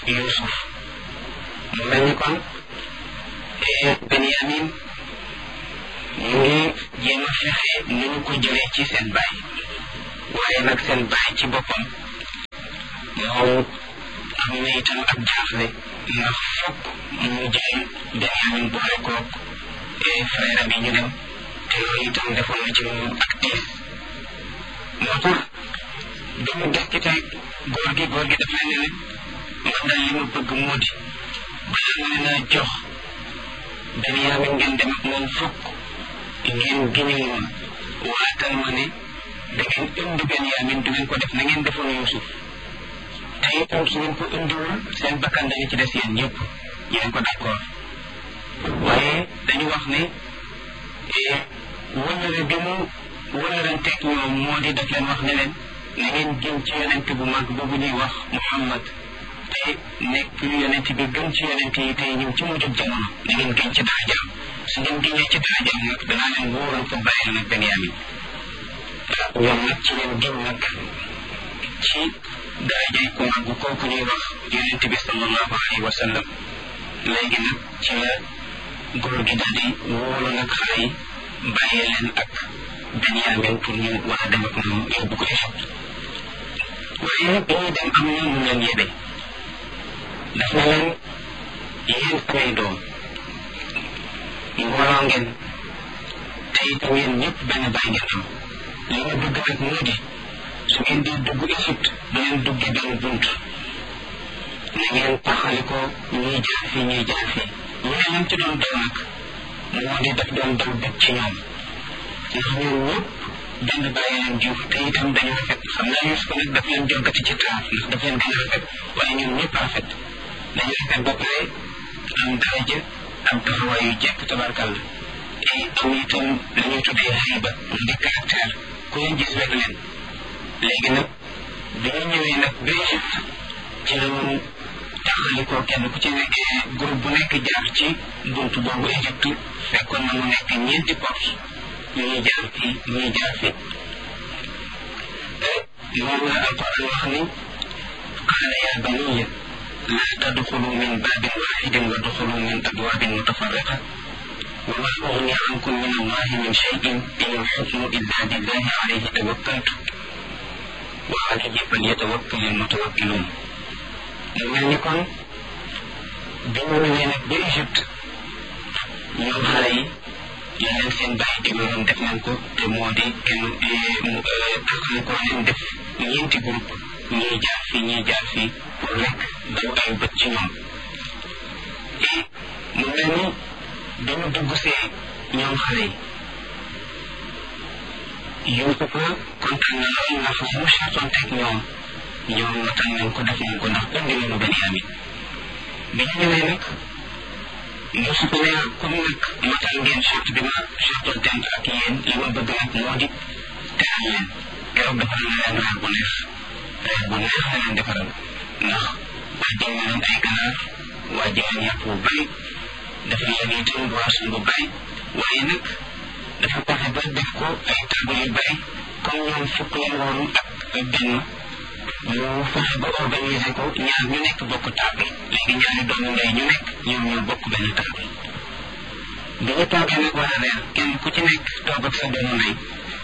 Yuusuf mu mel ni kon Benyamin mu ngi jéem a fexe ni ñu ko jëlee ci seen baay waaye nag seen baay ci boppam moom am na itam ak jaaxle ndax fokk mu jël Benyamin boole koog frère bi ñu dem te loolu itam defoon na ci moom ak tiis moo tax dañu des ci tey góor gi góor gi daf leen ne man daal li ma bëgg moo di balaa ma leen a jox Benyamin ngeen dem ak moom fokk ngeen giñe moom waatal ma ne da ngeen indi Benyamin du ngeen ko def na ngeen defoon Yuusuf te itam su ngeen ko indiwul seen bakkan dañu ci des yéen ñëpp yéen ko d'accord waaye dañu wax ne wëllëre bi mu wëllëranteeg ñoom moo di daf leen wax ne leen na ngeen gën ci yonent bu mag boobu ñuy wax Muhammad te nekk yonent bi gën ci yonent yi tey ñëw ci mujjub jamono na ngeen gën ci darajaam su ngeen gënee ci darajaam nag danaa leen wóoral ko bàyyil nag Benyamin ñoom nag ci leen gën nag ci darajay ku mag kooku ñuy wax yonent bi sallallahu alayhi wa sallam léegi nag ci la góor gi daal di wóolu nag xale yi bàyyee leen ak Benyamin pour ñu war a dem ak moom yóbbu ko Égypte waaye bi ñuy dem am na mu leen yebe daf na leen yéen samay doom mbooloo ngeen te itam yéen ñëpp benn baay ngeen am li ma bëgg nag moo di su ngeen di dugg Égypte bu leen duggee benn bunt na ngeen taxali ko ñuy jaar fii ñuy jaar fii ñu ne leen ci doon daw nag moo di daf doon daw bëgg ci ñoom ndax ñoom ñëpp benn bàyyi leen jur te itam dañu rafet xam naa Yuusuf nag daf leen jogati ci taar ndax daf leen gën a rafet waaye ñoom ñëpp rafet dañu rafet ba pare am daraja am taxawaay yu jekk tabarkalla et am itam li ñuy tuddee xayba mu di caractère ku leen gis rek leen léegi nag bi ñu ñëwee nag ba Égypte ci la ñu taxalikoo kenn ku ci nekk groupe bu nekk jaar ci buntu boobu Égypte fekkoon na mu nekk ñeenti porte ñuy jaar fii ñuy jaar fii moom la alquran wax ni qaala yaa baniya laa tadxulu min baabin waaxidin wa duxulu min abwaabin mutafarriqa wa maa ugni ankum min allahi min cheyin in alxukmu illa lillahi alayhi tawakkaltu wa alayhi falyatawakkali almutawakkiluun mu mel ni kon bi ñu ñëwee nag ba Égypte ñoom xale yi li leen seen bàyyi digaloon def nañ ko te moo di kenn taxal ko leen def ñeenti groupe ñii jaar fii ñii jaar fii pour rek daw ay bët ci ñoom et mu mel ni dañu dugg see ñoom xale yi Yuusufa kontaan na lool ndax li mu sartoon teg ñoom ñoom matal nañ ko def nañ ko ndax indi nañu Benyamin bi ñu ñëwee nag Yuusufa ne comme nag matal ngeen charte bi ma chartoon teen ak yéen li ma bëgg nag moo di teral leen keroog defaral na leen reer bu neex reer bu neex la leen defaral ndax wàjjal na leen ay ganaar wàjjal leen yàpp bu bari defal leen itam boisson bu bari waaye nag dafa fexe ba def ko ay table yu bari comme ñoom fukk leen woon ak benn ñu fexe ba organiser ko ñaar ñu nekk bokk table léegi ñaari doomu ndey ñu nekk ñoom ñoo bokk benn table bi ñu toogee nag war a reer kenn ku ci nekk toog ak sa doomu ndey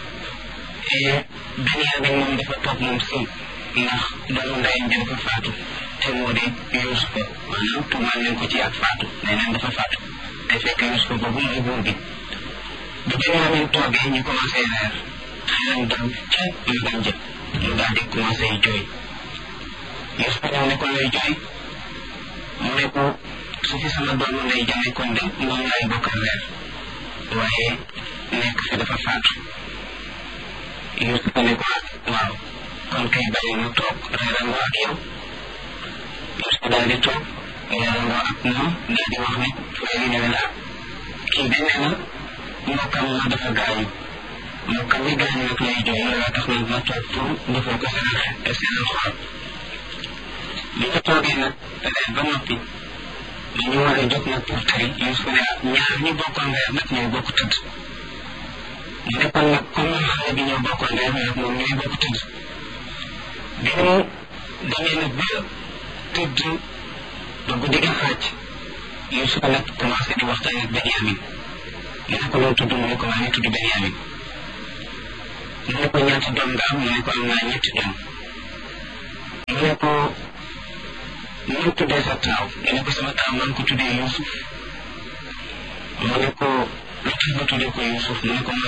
Benyamin moom dafa toog moom sëy ndax doomu ndeyam ja dafa faatu te moo di Yuusufa maanaam tuumaal nañ ko ci ak faatu nee neen dafa faatu te fekk Yuusufa boobu mooy buur bi bi Benyamin toogee ñu commencé reer xelam dal ca magam jë mu daal di commencé jooy Yuusufa ñëw ne ko lay jooy mu ne ko su fi sama doomu ndey ja nekkoon de moom laay bokkal reer waaye nekk fi dafa faatu Yuusufa ne ko waaw kon kay bàyyi mu toog reerandoo ak yow Yuusufa daal di toog reerandoo ak moom daal di wax ne frère yi ne leen ah kii de nee na mbokkam ma dafa gaañu mbokkam mi gaañu nag lay jooy loolu tax nag ma toog pour defal ko seen seen xol bi ñu toogee nag reer ba noppi dañu war a jóg nag pour tey Yuusufa ne ñaar ñi bokkoon reer nag ñooy bokk tëdd mu ne kon nag comme ñun xale bi ñoo bokkoon reer nag moom ñooy bokk tëdd bi ñu demee nag ba tëdd ba guddi gi xaaj Yuusufa nag commencé di waxtaan ak Benyamin mu ne ko loo tudd mu ne ko maa ngi tudd Benyamin mu ne ko ñaati doom nga am mu ne ko am naa ñetti doom mu ne ko nu tuddee sa taaw mu ne ko sama taaw maa ngi ko tuddee Yuusuf mu ne ko lu tax nga tuddee ko Yuusuf mu ne ko